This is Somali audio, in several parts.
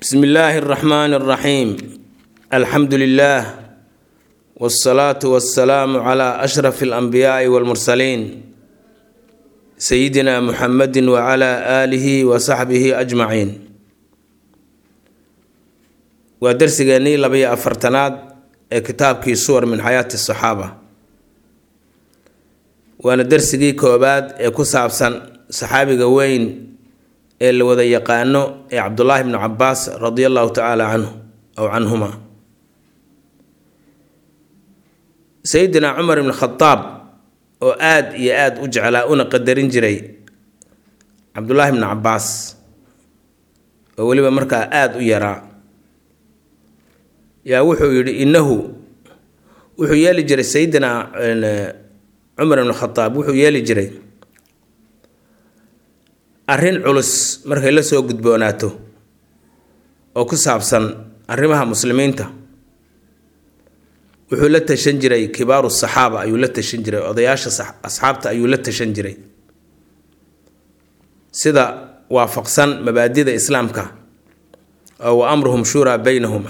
bsmi illaahi اraxmaani اraxiim alxamdu lilah wاsalaatu wasalaamu cla ashraf اlanbiyaai wاlmursaliin sayidina muxamedi wcla aalihi wa saxbihi ajmaciin waa darsigeennii labaiyo afartanaad ee kitaabkii suwar min xayaati asaxaaba waana darsigii koobaad ee ku saabsan saxaabiga weyn ee la wada yaqaano ee cabdullaahi bnu cabaas radia allahu tacaala canhu aw canhuma sayidina cumar ibn khadaab oo aada iyo aada u jeclaa una qadarin jiray cabdullaahi bnu cabaas oo weliba markaa aada u yaraa yaa wuxuu yidhi innahu wuxuu yeeli jiray sayidina cumar ibn khadaab wuxuu yeeli jiray arrin culus markay la soo gudboonaato oo ku saabsan arrimaha muslimiinta wuxuu la tashan jiray kibaaru saxaaba ayuu la tashan jiray odayaasha asxaabta ayuu la tashan jiray sida waafaqsan mabaadida islaamka oo wa amruhum shuuraa beynahuma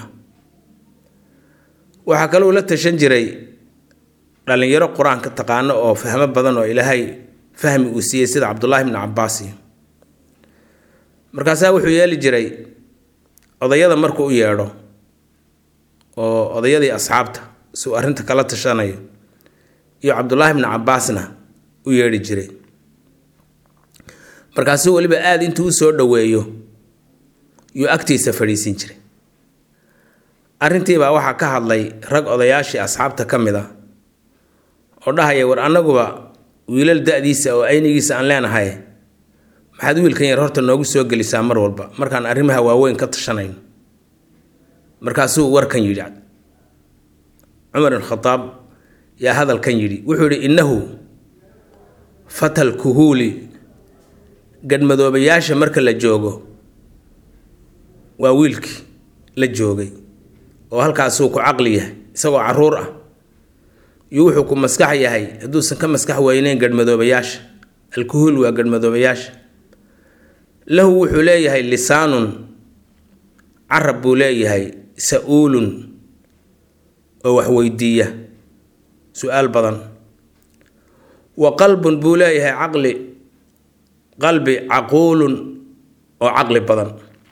waxaa kaloo la tashan jiray dhallinyaro qur-aanka taqaano oo fahmo badan oo ilaahay fahmi uu siiyey sida cabdullaahi bnu cabaasi markaasaa wuxuu yeeli jiray odayada markuu u yeedho oo odayadii asxaabta si uu arrinta kala tashanayo iyo cabdullaahi bnu cabaasna u yeedhi jiray markaasuu weliba aada intuu usoo dhoweeyo yuu agtiisa fadhiisin jiray arrintiibaa waxaa ka hadlay rag odayaashii asxaabta ka mid a oo dhahaya war annaguba wiilal da-diisa oo aynigiisa aan leenahay maxaad wiilkan yar horta noogu soo gelisaa mar walba markaan arrimaha waaweyn ka tashanayno markaasuu warkan yidhi cumar ibn khadaab yaa hadalkan yidhi wuxuu yidhi innahu fatal kuhuuli gadhmadoobayaasha marka la joogo waa wiilkii la joogay oo halkaasuu ku caqli yahay isagoo caruur ah iyo wuxuu ku maskax yahay hadduusan ka maskax weyneyn gadhmadoobayaasha alkuhuul waa gadhmadoobayaasha lahu wuxuu leeyahay lisaanun carab buu leeyahay sa-uulun oo wax weydiiya su-aal badan wa qalbun buu leeyahay caqli qalbi caquulun oo caqli badan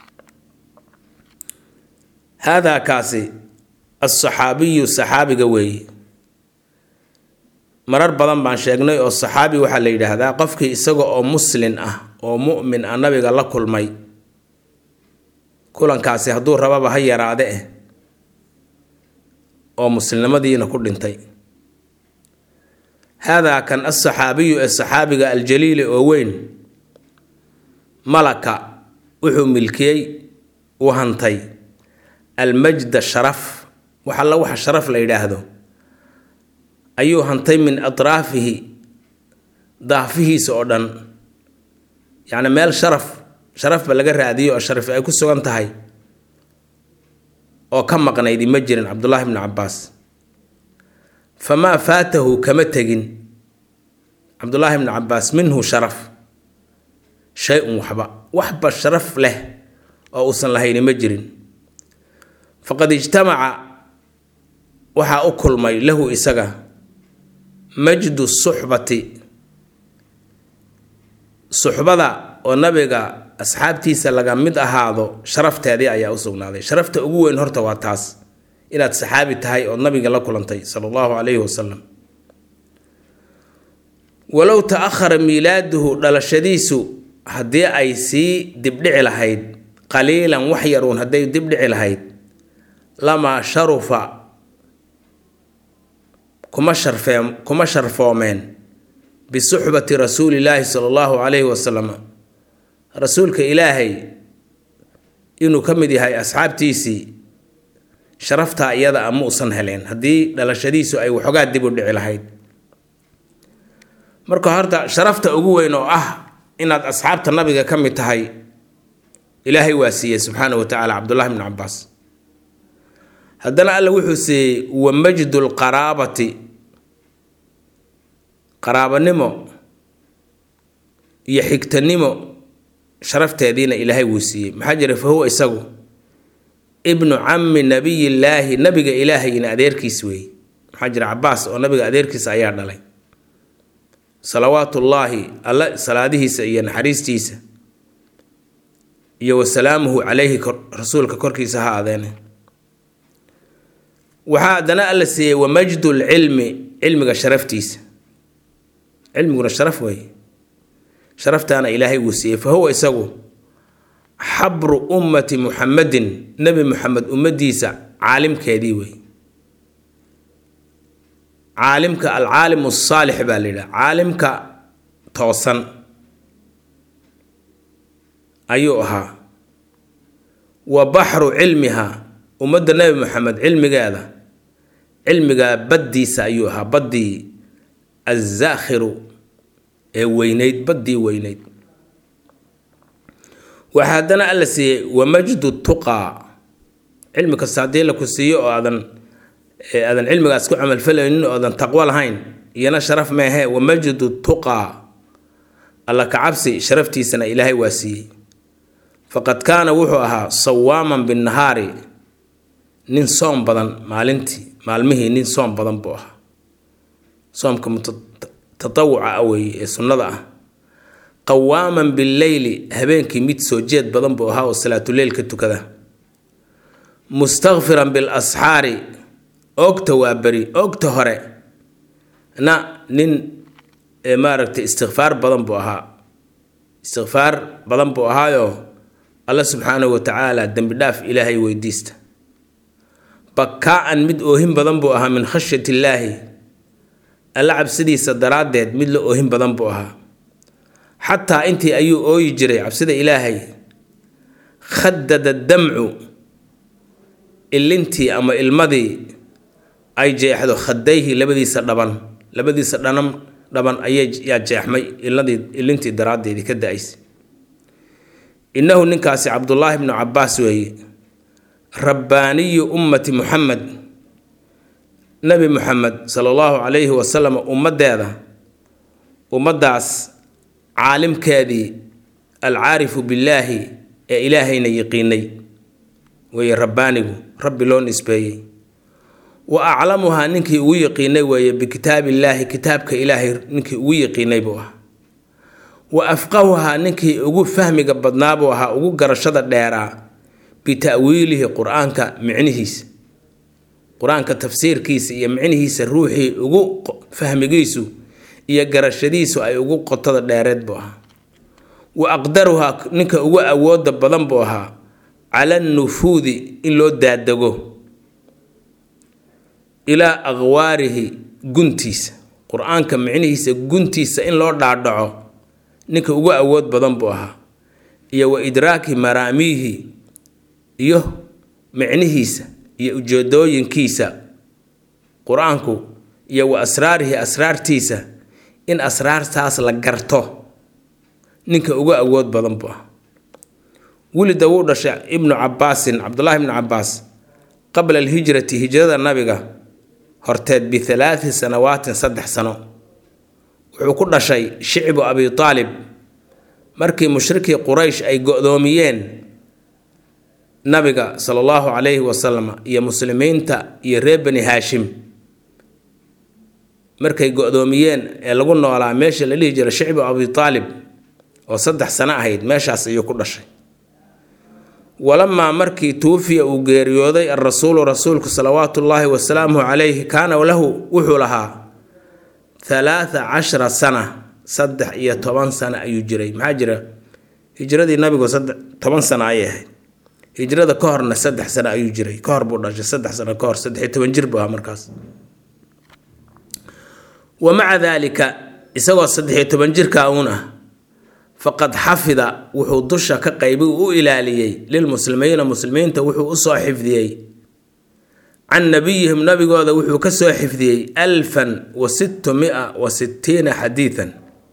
haadaa kaasi alsaxaabiyu saxaabiga weeye marar badan baan sheegnay oo saxaabi waxaa la yidhaahdaa qofkii isaga oo muslin ah oo mu'min ah nabiga la kulmay kulankaasi hadduu rababa ha yaraade eh oo muslimnimadiina ku dhintay haadaa kan alsaxaabiyu ee saxaabiga aljaliili oo weyn malaka wuxuu milkiyey uu hantay almajda sharaf wax alla waxa sharaf la yidhaahdo ayuu hantay min atraafihi daafihiisa oo dhan yacni meel sharaf sharafba laga raadiyo oo sharaf ay ku sugan tahay oo ka maqnaydi ma jirin cabdullaahi bnu cabaas famaa faatahu kama tegin cabdullaahi bnu cabaas minhu sharaf shay-un waxba waxba sharaf leh oo uusan lahayni ma jirin faqad ijtamaca waxaa u kulmay lahu isaga majdu suxbati suxbada oo nabiga asxaabtiisa laga mid ahaado sharafteedii ayaa u sugnaaday sharafta ugu weyn horta waa taas inaad saxaabi tahay ood nabiga la kulantay sala allahu calayhi wasalam walow ta-ahara miilaaduhu dhalashadiisu haddii ay sii dibdhici lahayd qaliilan wax yaruun hadday dibdhici lahayd lamaa sharufa kuma sharfee kuma sharfoomeen bisuxbati rasuulillaahi sala allahu calayhi wasalam rasuulka ilaahay inuu ka mid yahay asxaabtiisii sharaftaa iyada a ma usan heleen haddii dhalashadiisu ay waxoogaa dib u dhici lahayd marka horta sharafta ugu weyn oo ah inaad asxaabta nabiga ka mid tahay ilaahay waa siiyey subxaana wa tacaala cabdullahi bnu cabaas haddana alla wuxuu siiyey wa majdu lqaraabati qaraabanimo iyo xigtanimo sharafteediina ilaahay wuu siiyey maxaa jira fa huwa isagu ibnu cammi nabiyillaahi nabiga ilaahayna adeerkiis weeye maxaa jira cabaas oo nabiga adeerkiisa ayaa dhalay salawaatullaahi alla salaadihiisa iyo naxariistiisa iyo wasalaamuhu calayhi rasuulka korkiisa ha adeene waxaa haddana alla siiyey wamajdu lcilmi cilmiga sharaftiisa cilmiguna sharaf weeye sharaftaana ilaahay wuu siiyey fa huwa isagu xabru ummati muxamadin nebi muxamed ummadiisa caalimkeedii wey caalimka alcaalim asaalix baa la yidhaha caalimka toosan ayuu ahaa wa baxru cilmiha ummadda nebi moxamed cilmigeeda cilmigaa baddiisa ayuu ahaa baddii azzaakhiru ee weyneyd baddii weyneyd waxaa haddana alla siiyey wamajdu tuqaa cilmi kasta haddii la ku siiyo oo aadan aadan cilmigaas ku camalfalaynin oo aadan taqwo lahayn iyana sharaf meehe wamajdu tuqaa alla kacabsi sharaftiisana ilaahay waa siiyey faqad kaana wuxuu ahaa sawaaman binnahaari nin soom badan maalintii maalmihii nin soom badan buu ahaa soomka mutatawuca ah weeye ee sunnada ah qawaaman billeyli habeenkii mid soo jeed badan buu ahaa oo salaatuleylka tukada mustakfiran bilasxaari oogta waa beri oogta hore na nin maaragtay istikfaar badan buu ahaa istikfaar badan buu ahaayoo alla subxaanahu watacaala dembi dhaaf ilaahay weydiista bakaa-an mid oohin badan buu ahaa min khashyat illaahi alla cabsidiisa daraaddeed mid la oohin badan buu ahaa xataa intii ayuu ooyi jiray cabsida ilaahay khadada damcu ilintii ama ilmadii ay jeexdo khadayhi labadiisa dhaban labadiisa dhanam dhaban ayayaa jeexmay iladii ilintii daraaddeedii ka da-aysay innahu ninkaasi cabdullaahi bnu cabaas weeye rabbaaniyu ummati muxamed nabi muxamed sala allahu calayhi wasalam ummaddeeda ummaddaas caalimkeedii alcaarifu billaahi ee ilaahayna yiqiinay weeye rabbaanigu rabbi loo nisbeeyey wa aclamuhaa ninkii ugu yiqiinay weeye bikitaabillaahi kitaabka ilaahay ninkii ugu yiqiinay buu ahaa wa afqahuhaa ninkii ugu fahmiga badnaa buu ahaa ugu garashada dheeraa bita'wiilihi qur-aanka micnihiisa qur-aanka tafsiirkiisa iyo micnihiisa ruuxii ugu fahmigiisu iyo garashadiisu ay ugu qotada dheereed buu ahaa wa aqdaruhaa ninka ugu awooda badan buu ahaa cala nufuudi in loo daadego ilaa aqwaarihi guntiisa qur-aanka micnihiisa guntiisa in loo dhaadhaco ninka ugu awood badan buu ahaa iyo wa idraaki maraamiihi iyo micnihiisa iyo ujeedooyinkiisa qur-aanku iyo wa asraarihi asraartiisa in asraartaas la garto ninka ugu awood badan buu ahaa welida wuu dhashay ibnu cabaasin cabdullaahi ibnu cabaas qabla alhijrati hijrada nabiga horteed bihalaati sanawaatin saddex sano wuxuu ku dhashay shicbu abi aalib markii mushrikii quraysh ay go-doomiyeen nabiga sala allahu calayhi wasalam iyo muslimiinta iyo reer bani haashim markay go-doomiyeen ee lagu noolaa meesha la dhihi jiray shicbu abi aalib oo saddex sano ahayd meeshaas ayuu ku dhashay walamaa markii tuufiya uu geeriyooday alrasuulu rasuulku salawaatu ullaahi wasalaamuhu calayhi kaana lahu wuxuu lahaa halaatha cashara sana saddex iyo toban sano ayuu jiray maxaa jira hijradii nabigu toban sano ayay ahayd hijrada ka horna saddex sano ayuu jiray ka hor buu dhashay saddex sano ka hor saddex iyo toban jir buu ahaa markaas wa maca daalika isagoo saddex iyo toban jirka uun ah faqad xafida wuxuu dusha ka qaybi u ilaaliyey lilmuslimiina muslimiinta wuxuu usoo xifdiyey can nabiyihim nabigooda wuxuu ka soo xifdiyey alfan wa sittu mia wa sittiina xadiidan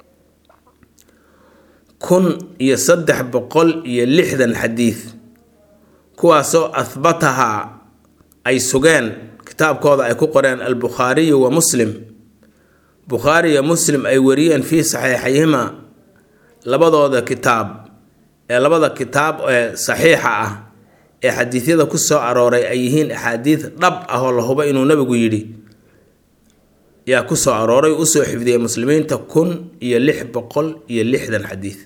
kun iyo saddex boqol iyo lixdan xadiid kuwaasoo ahbatahaa ay sugeen kitaabkooda ay ku qoreen albukhaariyu wa muslim bukhaari iyo muslim ay wariyeen fii saxiixayhima labadooda kitaab ee labada kitaab ee saxiixa ah ee xadiidyada ku soo arooray ay yihiin axaadiid dhab ah oo la hubo inuu nabigu yidhi yaa ku soo arooray usoo xifdiyay muslimiinta kun iyo lix boqol iyo lixdan xadiid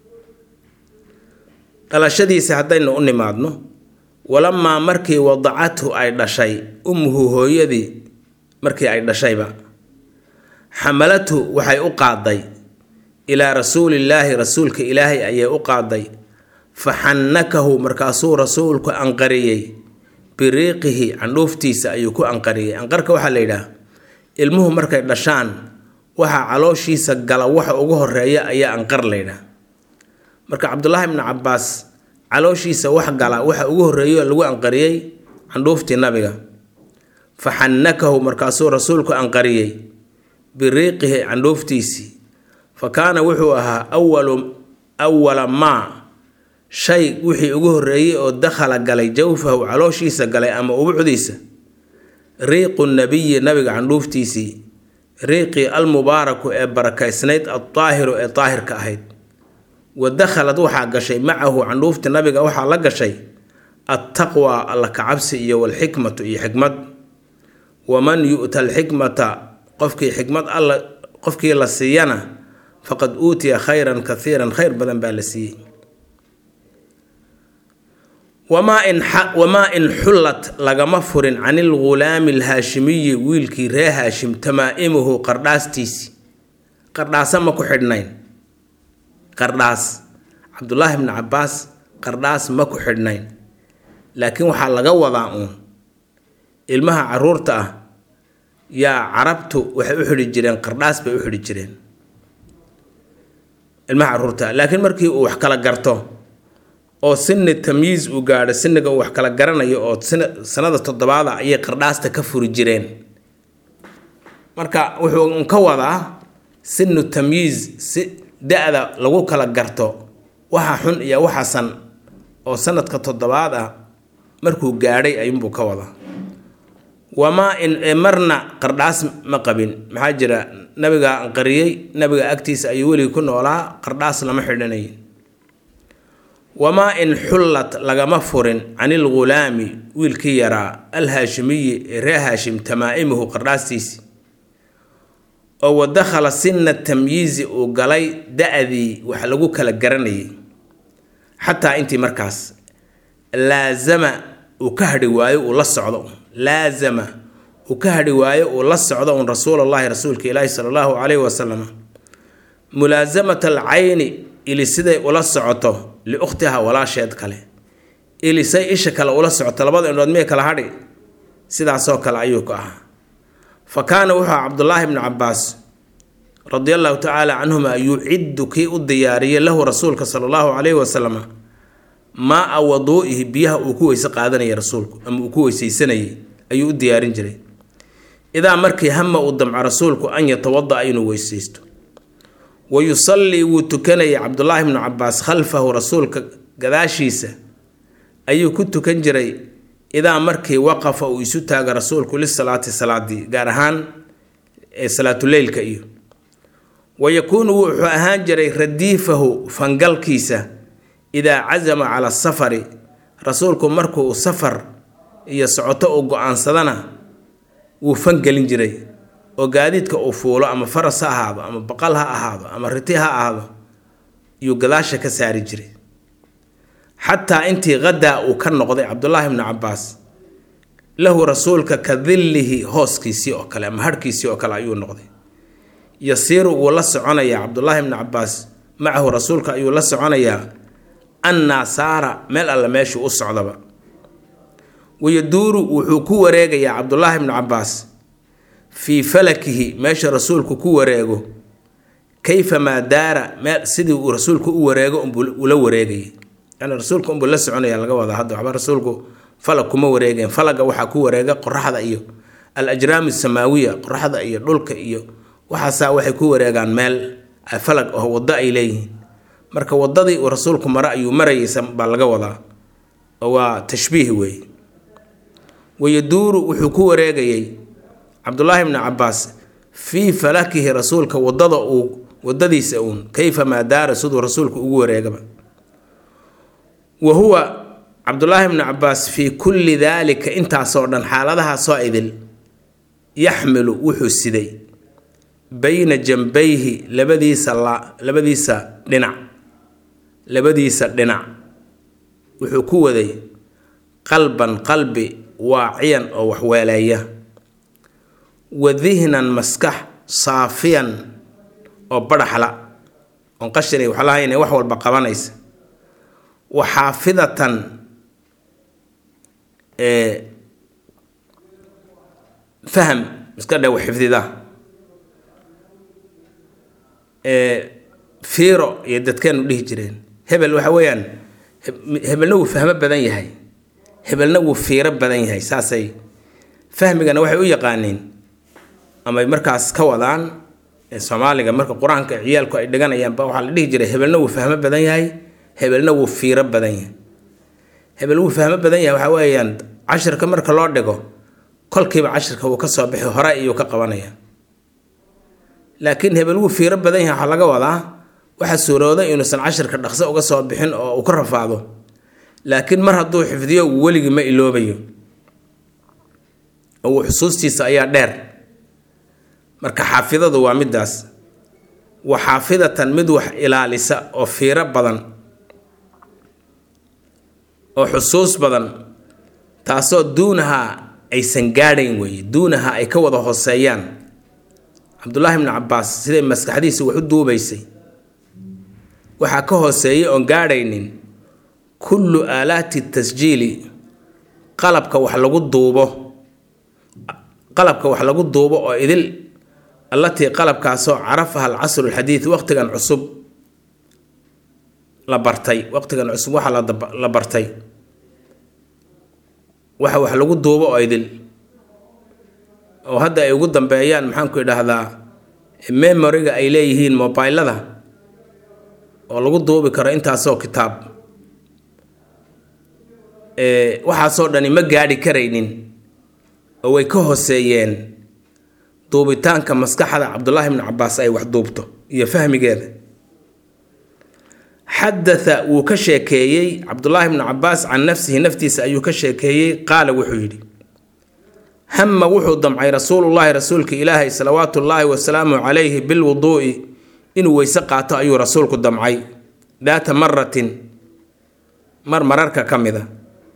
dhalashadiisa haddaynu u nimaadno walamaa markii wadacathu ay dhashay ummuhu hooyadii markii ay dhashayba xamalathu waxay u qaaday ilaa rasuulillaahi rasuulka ilaahay ayay u qaaday fa xannakahu markaasuu rasuulku anqariyey biriiqihi candhuuftiisa ayuu ku anqariyey anqarka waxaa la yidhaah ilmuhu markay dhashaan waxaa calooshiisa gala waxa ugu horeeya ayaa anqar la yidhaah marka cabdulaahi bnu cabaas calooshiisa wax gala waxa ugu horeeyo lagu anqariyey candhuuftii nabiga fa xannakahu markaasuu rasuulku anqariyey biriiqihi candhuuftiisii fa kaana wuxuu ahaa awalu awala maa shay wixii ugu horeeyey oo dakhala galay jawfahu calooshiisa galay ama ubucdiisa riiqu nabiyi nabiga candhuuftiisii riiqii almubaaraku ee barakaysnayd aldaahiru ee daahirka ahayd wa dakhalad waxaa gashay macahu candhuufta nabiga waxaa la gashay attaqwa alla kacabsi iyo walxikmatu iyo xikmad waman yu'ta alxikmata qofkii xikmad alla qofkii la siiyana faqad uutiya khayran kathiiran khayr badan baa la siiyey wamaa in wamaa in xullat lagama furin can ilghulaami alhaashimiyi wiilkii ree haashim tamaa-imuhu qardhaastiisi qardhaasa ma ku xidhnayn qardhaas cabdulaahi bni cabaas qardhaas ma ku xidhnayn laakiin waxaa laga wadaa uun ilmaha caruurta ah yaa carabtu waxay u xidhi jireen qardhaas bay u xidhi jireen ilmaha caruurta laakiin markii uu wax kala garto oo sini tamyiis uu gaadho siniga uu wax kala garanayo oo sanada toddobaada ayay qardhaasta ka furi jireen marka wuxuu un ka wadaa sinu tamyiis si da-da lagu kala garto waxa xun iyo waxa san oo sanadka toddobaad ah markuu gaadhay ayuunbuu ka wadaa wamaa in marna qardhaas ma qabin maxaa jira nabigaa anqariyey nabiga agtiisa ayuu weligii ku noolaa qardhaas lama xidhanayin wamaa in xullat lagama furin can ilghulaami wiilkii yaraa alhaashimiyi ee ree haashim tamaa-imuhu qardhaastiisi oo wadakhala sina tamyiizi uu galay da-dii wax lagu kala garanayay xataa intii markaas laazama uu ka hadhi waayo uu la socdo laazama uu ka hadhi waayo uu la socdo un rasuulallahi rasuulka ilaahi sala allahu calayhi wasalam mulaasamata alcayni ili siday ula socoto liukhtiha walaasheed kale ilisay isha kale ula socoto labada indhood miyay kala hadhi sidaasoo kale ayuu ku ahaa fa kaana wuxuu aha cabdulaahi bnu cabaas radia allahu tacaala canhuma yuciddu kii u diyaariyey lahu rasuulka sala allahu calayhi wasalam maa-a waduu'ihi biyaha uu ku weyse qaadanayay rasuulku ama uu ku weysaysanayay ayuu u diyaarin jiray idaa markii hama uu damco rasuulku an yatawada-a inuu weysaysto wa yusallii wuu tukanayay cabdulaahi bnu cabaas khalfahu rasuulka gadaashiisa ayuu ku tukan jiray idaa markii waqafa uu isu taaga rasuulku lisalaati salaadii gaar ahaan salaatuleylka iyo wa yakuunu wuxuu ahaan jiray radiifahu fangalkiisa idaa casama cala safari rasuulku markuu safar iyo socoto uu go-aansadana wuu fangelin jiray oo gaadiidka uu fuulo ama faras ha ahaado ama baqal ha ahaado ama riti ha ahaado iyuu gadaasha ka saari jiray xataa intii qadaa uu ka noqday cabdulaahi bnu cabaas lahu rasuulka ka dillihi hooskiisii oo kale ama harhkiisii oo kale ayuu noqday yasiiru wuu la soconayaa cabdulaahi bnu cabaas macahu rasuulka ayuu la soconayaa annaa saara meel alle meeshuu u socdaba wayaduuru wuxuu ku wareegayaa cabdulaahi bnu cabaas fii falakihi meesha rasuulku ku wareego kayfamaa daara meel sidii uu rasuulku u wareego ula wareegayay yani rasuulka unbuu la soconaya laga wadaa hadda waxba rasuulku falag kuma wareegeen falaga waxaa ku wareega qoraxda iyo al ajraam samaawiya qoraxda iyo dhulka iyo waxaasaa waxay ku wareegaan meel falag oo waddo ay leeyihiin marka wadadii uu rasuulku mare ayuu marayaysa baa laga wadaa oo waa tashbiih weeye wayaduuru wuxuu ku wareegayay cabdulaahi bni cabaas fii falakihi rasuulka wadada uu wadadiisa uun kayfamaa daara siduu rasuulku ugu wareegaba wa huwa cabdulaahi bnu cabaas fii kulli daalika intaasoo dhan xaaladahaasoo idil yaxmilu wuxuu siday bayna jambayhi labadiisa la labadiisa dhinac labadiisa dhinac wuxuu ku waday qalban qalbi waaciyan oo waxweeleeya wa dihnan maskax saafiyan oo badhaxla oon qashina wax lahayn wax walba qabanaysa wa xaafidatan faham iska dhe wax xifdida fiiro iyo dadkeenu dhihi jireen hebel waxa weeyaan hebelna wuu fahmo badan yahay hebelna wuu fiiro badan yahay saasay fahmigana waxay u yaqaaniin amay markaas ka wadaan soomaaliga marka qur-aanka ciyaalku ay dhiganayaan ba waxaa la dhihi jiray hebelna wuu fahmo badan yahay hebelna wuu fiiro badan yahay hebel wuu fahmo badan yahay waxaa weeyaan cashirka marka loo dhigo kolkiiba cashirka wuu ka soo bixi hore iyuu ka qabanaya laakiin hebel wuu fiiro badan yahay waxaa laga wadaa waxaa suurooda inuusan cashirka dhaqso uga soo bixin oo uu ka rafaado laakiin mar hadduu xifdiyo weligii ma iloobayo oo uu xusuustiisa ayaa dheer marka xaafidadu waa midaas wa xaafidatan mid wax ilaalisa oo fiiro badan oo xusuus badan taasoo duunaha aysan gaadhayn weeye duunaha ay ka wada hooseeyaan cabdulaahi bnu cabaas siday maskaxdiisa wax u duubaysay waxaa ka hooseeyay oon gaadhaynin kullu aalaati tasjiili qalabka wax lagu duubo qalabka wax lagu duubo oo idil allatii qalabkaasoo carafaha alcasru alxadiid waqtigan cusub la bartay waqtigan cusub waxaa la bartay waxa wax lagu duubo oo idil oo hadda ay ugu dambeeyaan maxaanku idhaahdaa memoriga ay leeyihiin mobilada oo lagu duubi karo intaasoo kitaab waxaasoo dhani ma gaadhi karaynin oo way ka hooseeyeen duubitaanka maskaxda cabdulaahi bnu cabaas ay wax duubto iyo fahmigeeda xadatha wuu ka sheekeeyey cabdulaahi bnu cabaas can nafsihi naftiisa ayuu ka sheekeeyey qaala wuxuu yidhi hama wuxuu damcay rasuulullaahi rasuulka ilaahay salawaatu ullaahi wasalaamu calayhi bilwuduu'i inuu weyse qaato ayuu rasuulku damcay daata maratin mar mararka ka mida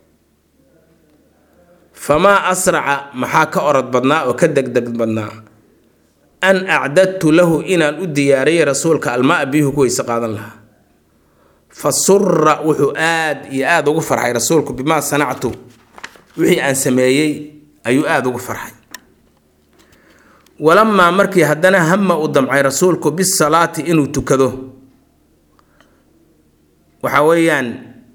famaa asraca maxaa ka orod badnaa oo ka degdeg badnaa an acdadtu lahu inaan u diyaariyay rasuulka almaa biyuhu ku weyse qaadan lahaa fa sura wuxuu aad iyo aada ugu farxay rasuulku bimaa sanactu wixii aan sameeyey ayuu aada ugu farxay walamaa markii haddana hama uu damcay rasuulku bisalaati inuu tukado waxa weeyaan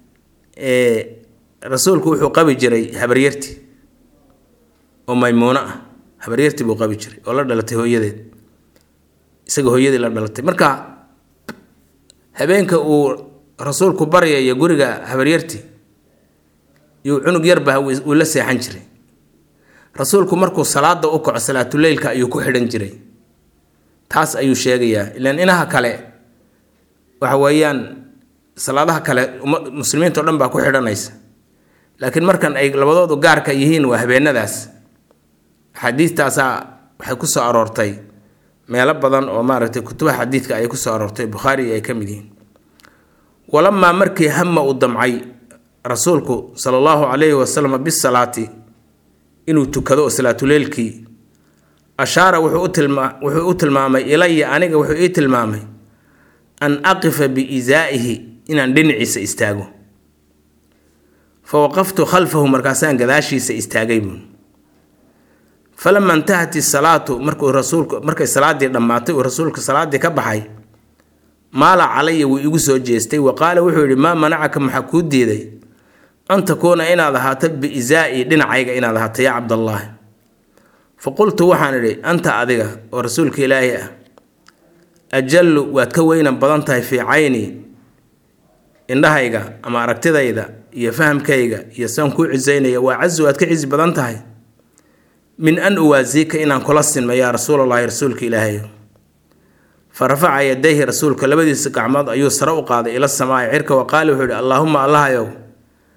rasuulku wuxuu qabi jiray habaryarti oo maymuuno ah habaryarti buu qabi jiray oo la dhalatay hooyadeed isaga hooyadii la dhalatay marka habeenka uu rasuulku baryayo guriga habaryarti yuu cunug yarba uu la seexan jiray rasuulku markuu salaada u kaco salaatuleylka ayuu ku xidhan jiray taas ayuu sheegayaa ilaan inaha kale waxa weeyaan salaadaha kale muslimiinta o dhan baa ku xidhanaysa laakiin markan ay labadoodu gaarka yihiin waa habeenadaas axaadiistaasaa waxay ku soo aroortay meelo badan oo maaragtay kutubaha xadiidka ayay kusoo aroortay bukhaari ay ka mid yihiin walamaa markii hama uu damcay rasuulku sala allahu calayhi wasalam bisalaati inuu tukado oo salaatuleylkii ashaara wuxuu u tilmaamay ilaya aniga wuxuu ii tilmaamay an aqifa biisaa'ihi inaan dhinaciisa istaago fa waqaftu khalfahu markaasaan gadaashiisa istaagay buun falama intahat isalaatu markuu rasuulku markay salaadii dhammaatay uu rasuulka salaaddii ka baxay maala calaya wuu igu soo jeestay wa qaala wuxuu yidhi maa manacaka maxaa kuu diiday an takuuna inaad ahaato biisaai dhinacayga inaad ahaato yaa cabdallaahi fa qultu waxaan idhi anta adiga oo rasuulka ilaahi ah ajallu waad ka weynan badan tahay fii cayni indhahayga ama aragtidayda iyo fahamkayga iyo saan kuu cisaynaya waa cazu waad ka cisi badan tahay min an uwaasiika inaan kula sinmo yaa rasuulallaahi rasuulka ilaahay fa rafaca yadayhi rasuulka labadiisa gacmood ayuu sare u qaaday ila samaai cirka wa qaali wuxuu ihi allaahuma allahayow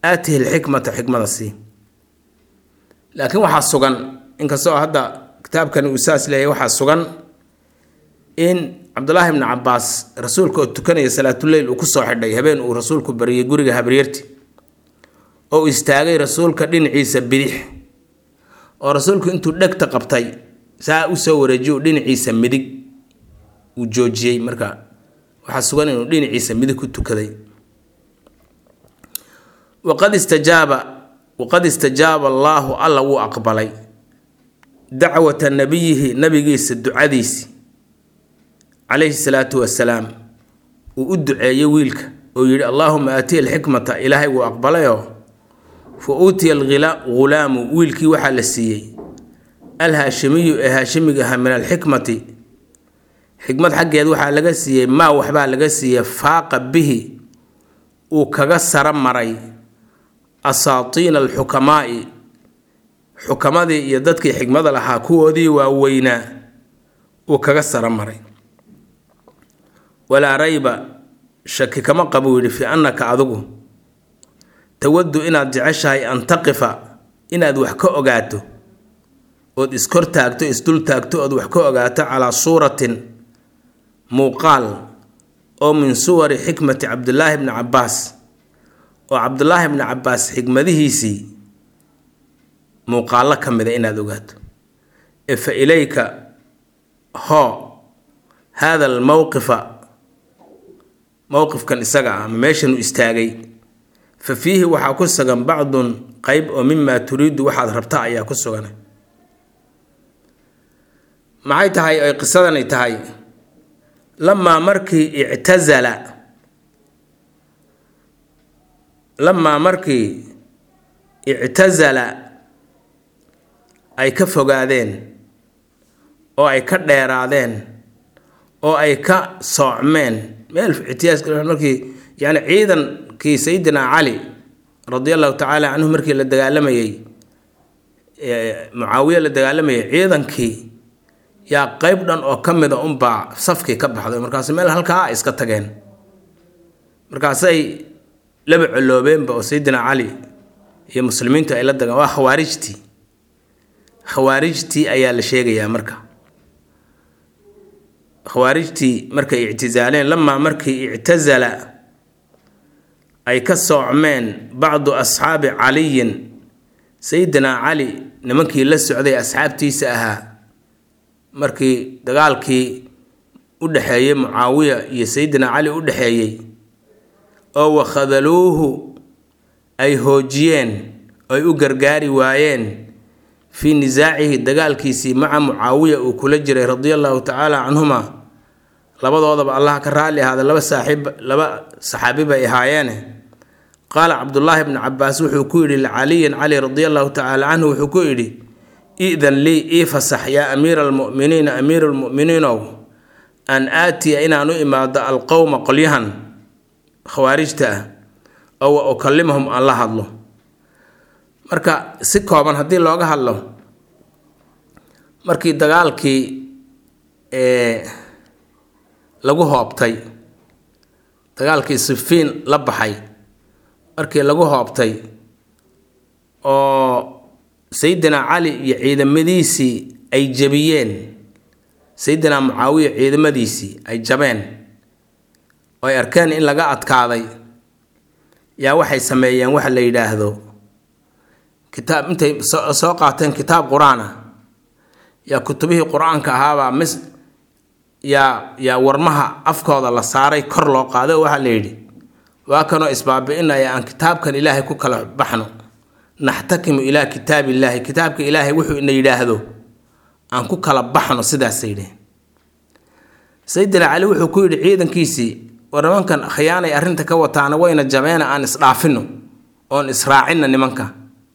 aatihi lxikmata xikmada sii laakiin waxaa sugan inkastoo hadda kitaabkani uu saas leeyahy waxaa sugan in cabdulaahi bni cabaas rasuulka oo tukanaya salaatuleyl uu kusoo xidhay habeen uu rasuulku bariyay guriga habaryarti oo istaagay rasuulka dhinaciisa bidix oo rasuulku intuu dhegta qabtay saa usoo wareejiyo dhinaciisa midig uu joojiyey marka waxaa sugan inuu dhinaciisa midig ku tukaday waqad istajaaba waqad istajaaba allaahu alla wuu aqbalay dacwata nabiyihi nabigiisa ducadiisi calayhi salaatu wasalaam uu u duceeyey wiilka oo yidhi allaahuma aatiya alxikmata ilaahay wuu aqbalayoo fa uutiya alghulaamu wiilkii waxaa la siiyey alhaashimiyu ee haashimiga ahaa min alxikmati xikmad xaggeed waxaa laga siiyey maa waxbaa laga siiyey faaqa bihi uu kaga sara maray asaatiina alxukamaa'i xukamadii iyo dadkii xikmada lahaa kuwoodii waaweynaa uu kaga sara maray walaa rayba shaki kama qabuu yidhi fii annaka adigu tawaddu inaad jeceshahay an taqifa inaad wax ka ogaato ood iskor taagto isdul taagto ood wax ka ogaato calaa suuratin muuqaal oo min suwari xikmati cabdulaahi bni cabbaas oo cabdulaahi bni cabbaas xikmadihiisii muuqaallo ka mida inaad ogaato ee fa ilayka hoo haada almowqifa mowqifkan isaga ah ama meeshanuu istaagay fa fiihi waxaa ku sugan bacdun qeyb oo mimaa turiidu waxaad rabta ayaa ku sugan maxay tahay ay qisadani tahay lamaa markii ictasala lamaa markii ictasala ay ka fogaadeen oo ay ka dheeraadeen oo ay ka soocmeen meel ictiyaaska markii yani ciidankii sayidina cali radi allahu tacaala canhu markii la dagaalamayey mucaawiye la dagaalamayay ciidankii yaa qeyb dhan oo ka mida unbaa safkii ka baxday markaas meel halkaa iska tageen markaasay laba coloobeenba oo sayidina cali iyo muslimiintu ay la dagaan waa khawaarijtii khawaarijtii ayaa la sheegayaa marka khawaarijtii markay ictisaaleen lamaa markii ictasala ay ka soocmeen bacdu asxaabi caliyin sayidina cali nimankii la socday asxaabtiisa ahaa markii dagaalkii u dhexeeyey mucaawiya iyo sayidina cali u dhexeeyey oo wakhadaluuhu ay hoojiyeen ay u gargaari waayeen fii nisaacihi dagaalkiisii maca mucaawiya uu kula jiray radia allahu tacaala canhuma labadoodaba allah ka raalli ahaada laba saaxiib laba saxaabi bay ahaayeene qaala cabdullaahi bni cabaas wuxuu ku yidhi licaliyin cali radia allahu tacaala canhu wuxuu ku yidhi idan lii ii fasax yaa amiira almu'miniina amiiru lmu'miniinow an aatiya inaan u imaado alqowma qolyahan khawaarijta ah oo wa ukallimahum aan la hadlo marka si kooban haddii looga hadlo markii dagaalkii lagu hoobtay dagaalkii sifiin la baxay markii lagu hoobtay oo sayidina cali iyo ciidamadiisii ay jabiyeen sayidina mucaawiya ciidamadiisii ay jabeen oo ay arkeen in laga adkaaday yaa waxay sameeyeen waxa la yidhaahdo kitaab intay soo qaateen kitaab qur-aan ah yaa kutubihii qur-aanka ahaabaa mis yaa yaa warmaha afkooda la saaray kor loo qaaday oo waxaa la yidhi waa kanoo isbaabi-inaya aan kitaabkan ilaahay ku kala baxno naxtakimu ilaa kitaab illaahi kitaabka ilaahay wuxuu ina yidhaahdo aan ku kala baxno sidaasay yidhaheen sayidina cali wuxuu ku yidhi ciidankiisii war nimankan khiyaanay arrinta ka wataana wayna jabeena aan isdhaafino oon israacinna nimanka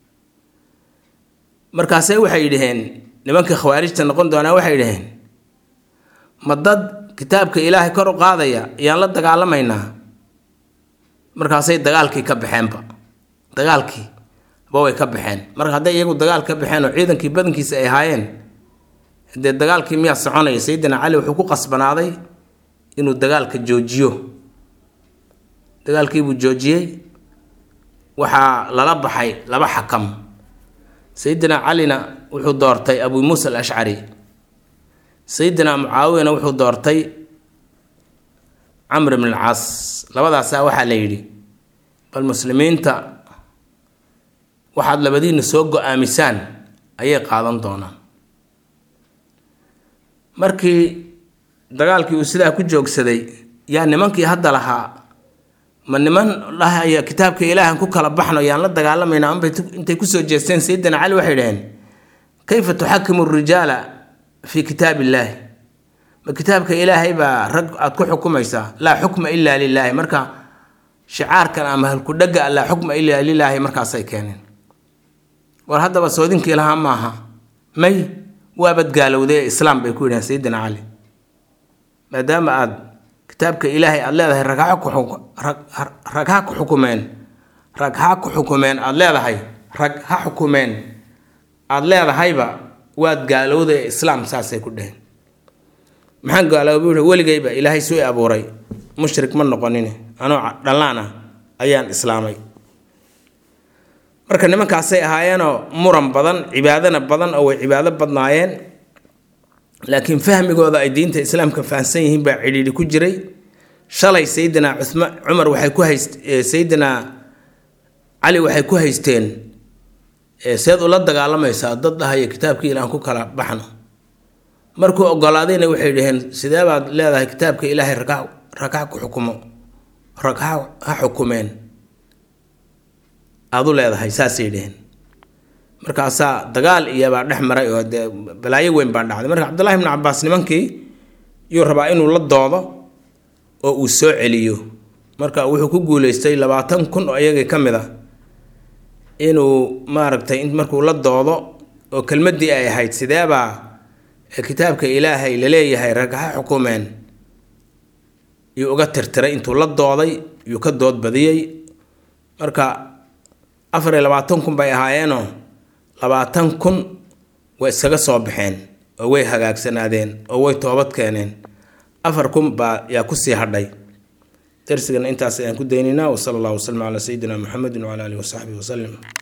markaase waxay yidhaheen nimankii khawaarijta noqon doonaa waxay yidhaheen ma dad kitaabka ilaahay kor u qaadaya ayaan la dagaalamaynaa markaasay dagaalkii ka baxeenba dagaalkii ba way ka baxeen marka hadday iyagu dagaal ka baxeen oo ciidankii badankiisa ay ahaayeen dee dagaalkii miyaa soconaya sayidina cali wuxuu ku qasbanaaday inuu dagaalka joojiyo dagaalkiibuu joojiyey waxaa lala baxay laba xakam sayidina calina wuxuu doortay abu muusa alashcari sayidina mucaawiyana wuxuu doortay camr bn alcaas labadaasaa waxaa la yidhi bal muslimiinta waxaad labadiina soo go-aamisaan ayay qaadan doonaan markii dagaalkii uu sidaa ku joogsaday yaa nimankii hadda lahaa ma niman dhahaya kitaabka ilaahan ku kala baxno yaan la dagaalamayna anbay intay kusoo jeesteen sayidina cali waxay dhaheen kayfa tuxakimu rijaala fii kitaab illaahi ma kitaabka ilaahay baa rag aada ku xukumaysaa laa xukma ilaa lilaahi marka shicaarkan ama halkudhaga laa xukma ilaa lilaahi markaasay keeneen war haddaba soodinkii lahaa maaha may waabad gaalowday islaam bay ku yidhahen sayidina cali maadaama aada kitaabka ilaahay aada leedahay rag ha ku rag ha ku xukumeen rag ha ku xukumeen aada leedahay rag ha xukumeen aada leedahayba waad gaalowday islaam saasay ku dheheen maxaan gaaloobay wuxuu weligayba ilaahay suu i abuuray mushrik ma noqonin anoo dhallaan ah ayaan islaamay marka nimankaasay ahaayeenoo muran badan cibaadana badan oo way cibaado badnaayeen laakiin fahmigooda ay diinta islaamka fahamsan yihiin baa cidhiidhi ku jiray shalay sayidina cuma cumar waxay ku hayst sayidina cali waxay ku haysteen seed ula dagaalamaysaa dad dhahaya kitaabkii ilaan ku kala baxno markuu ogolaadayna waxay dhaheen sidee baad leedahay kitaabka ilaahay rag rag ha ku xukumo rag ha ha xukumeen aada u leedahay saasay dhaheen markaasaa dagaal iyobaa dhex maray oo dee balaayo weyn baa dhacday marka cabdullahi ibnu cabaas nimankii yuu rabaa inuu la doodo oo uu soo celiyo marka wuxuu ku guuleystay labaatan kun oo iyagii ka mid a inuu maaragtay markuu la doodo oo kelmaddii ay ahayd sideebaa kitaabka ilaahay laleeyahay rag ha xukumeen yuu uga tirtiray intuu la dooday yuu ka dood badiyey marka afar iyo labaatan kun bay ahaayeenoo labaatan kun way iskaga soo baxeen oo way hagaagsanaadeen oo way toobad keeneen afar kun baa yaa kusii hadhay darsigana intaas ayaan ku daynaynaa wasala allahu wasalam calaa sayidina muxamedin wacala alihi wasaxbihi wasalim